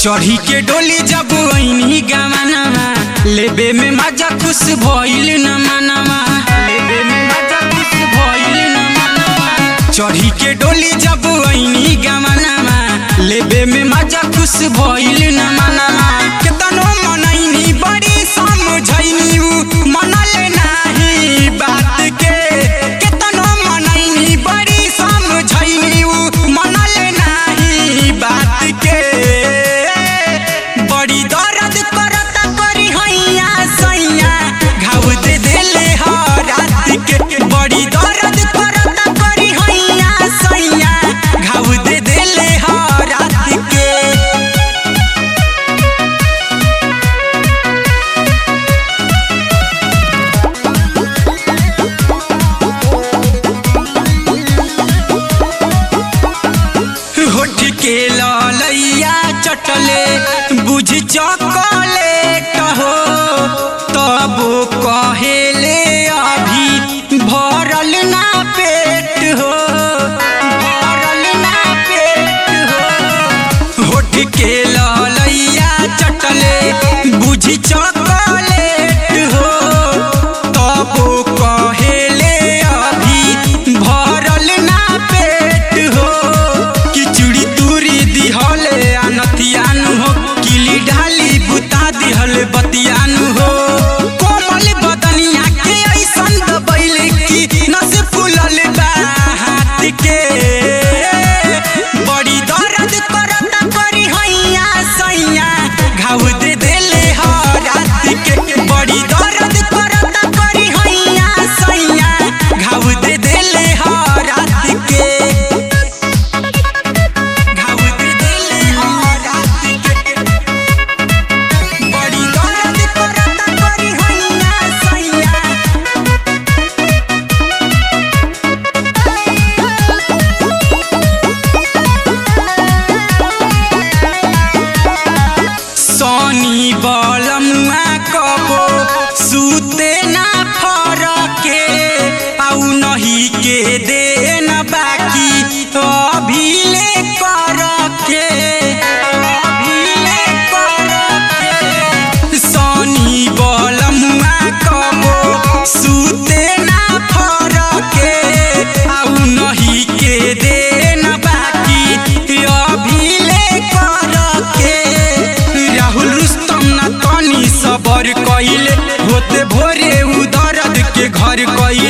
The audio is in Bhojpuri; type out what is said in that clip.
चढ़ी के डोली जब ऐनी गवानवा लेबे में मजा खुश भइल न मनवा लेबे में मजा खुश भइल न मनवा चढ़ी के डोली जब ऐनी गवानवा लेबे में मजा खुश भइल न मनवा केतनो मनैनी बड़ी समझैनी उ मनल नाही बात के केतनो मनैनी बड़ी समझैनी उ मनल नाही बात के बड़ी दर्द करता करी हैया सैया घाव दे देले ह रात के बड़ी दर्द करता करी हैया सैया घाव दे देले ह रात के होठ के ललैया चटले बुझ चॉकलेट हो तब कहेले अभी भरल ना पेट हो भरल ना पेट हो होठ के ललैया चटले बुझ चॉकलेट हो तब कहेले अभी भरल ना पेट हो किचुड़ी तुरी दिहले अनतियानु हो किली ढाली बुता दिहले बतियानु हो कोमल बदनिया के ऐसन दबैले की नस फूलल बा हाथ के बड़ी दर्द करता करी हैया सैया घाव दे देले ह रात के बड़ी दर्द करता करी हैया सैया घाव दे देले ह रात के घाव दे देले ह रात के बड़ी दर्द करता करी हैया सैया सोनी बलमुआ कबो सूते ना फरके आउ नहीं के दे न बाकी अभी ले कर के अभी ले कर के सोनी बलमुआ कबो सूते ना फरके आउ नहीं के दे न बाकी अभी ले कर के राहुल रुस्तम ना तनी सबर कइले होते भोरे उ दर्द के घर कइले